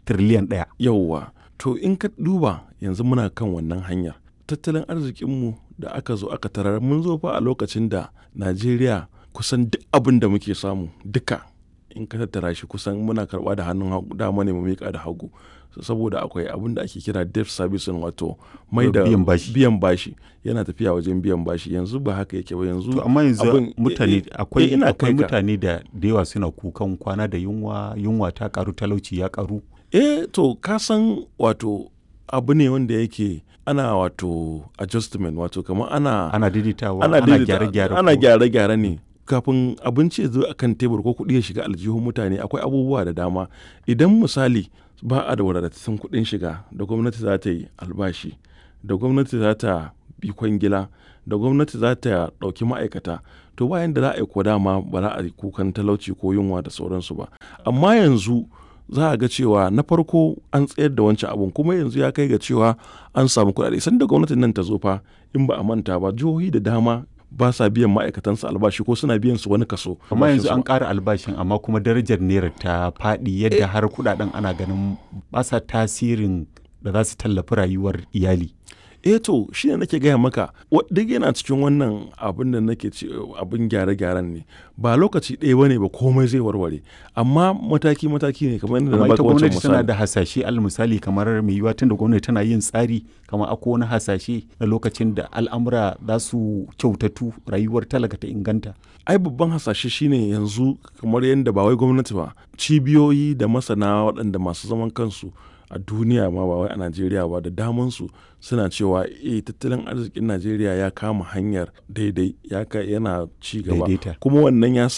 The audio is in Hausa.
tiriliyan ɗaya yauwa to in ka duba yanzu muna kan wannan hanyar tattalin arzikinmu da aka zo aka tarar mun zo fa a lokacin da najeriya kusan duk abin da muke samu duka in ka tattara shi kusan muna karba da hannun dama ne mu miƙa da hagu saboda akwai abin da ake kira debt servicing wato mai da Biyan bashi. biyan bashi yana tafiya wajen biyan bashi yanzu ba haka yake ba yanzu to amma yanzu abin- mutane eh, akwai eh, ina akwai kai ka. mutane da da yawa suna kukan kwana da yunwa yunwa ta karu talauci ya karu eh to ka san wato abu ne wanda yake ana wato adjustment wato kamar ana ana daidaitawa ana ana daidaita- gyare-gyare ana ko- gyare-gyare ne kafin abinci ya zo a kan tebur ko kuɗi ya shiga aljihun mutane akwai abubuwa da dama idan misali ba a da wadatattun kuɗin shiga da gwamnati za ta yi albashi da gwamnati za ta bi kwangila da gwamnati za ta ɗauki ma'aikata to bayan da za a yi ko dama ba za a yi kukan talauci ko yunwa da sauransu ba amma yanzu za a ga cewa na farko an tsayar da wancan abun kuma yanzu ya kai ga cewa an samu kuɗaɗe sanda gwamnatin nan ta zo fa in ba a manta ba jihohi da dama ba sa biyan ma'aikatansu albashi ko suna biyan su wani kaso amma yanzu albashinsu an ba. ƙara albashin amma kuma darajar naira ta faɗi yadda har kudaden ana ganin ba sa tasirin da za su tallafi rayuwar iyali eh to shi ne nake gaya maka wa- duk yana cikin wannan abin da nake ce abin gyare-gyaren ne ba lokaci ɗaya bane ba komai zai warware amma mataki-mataki ne kamar yadda na amma ita baka wancan gwamnati tana misali da hasashe al misali kamar mai yiwuwa tun da gwamnati tana yin tsari kamar akwai wani hasashe na lokacin da al'amura za su kyautatu rayuwar talaka ta inganta ai babban hasashe shine yanzu kamar yadda ba wai gwamnati ba cibiyoyi da masana waɗanda masu zaman kansu a duniya ma ba wai a najeriya ba da damansu suna cewa eh tattalin arzikin najeriya ya kama hanyar daidai ya ka yana ci gaba Daidaita. kuma wannan ya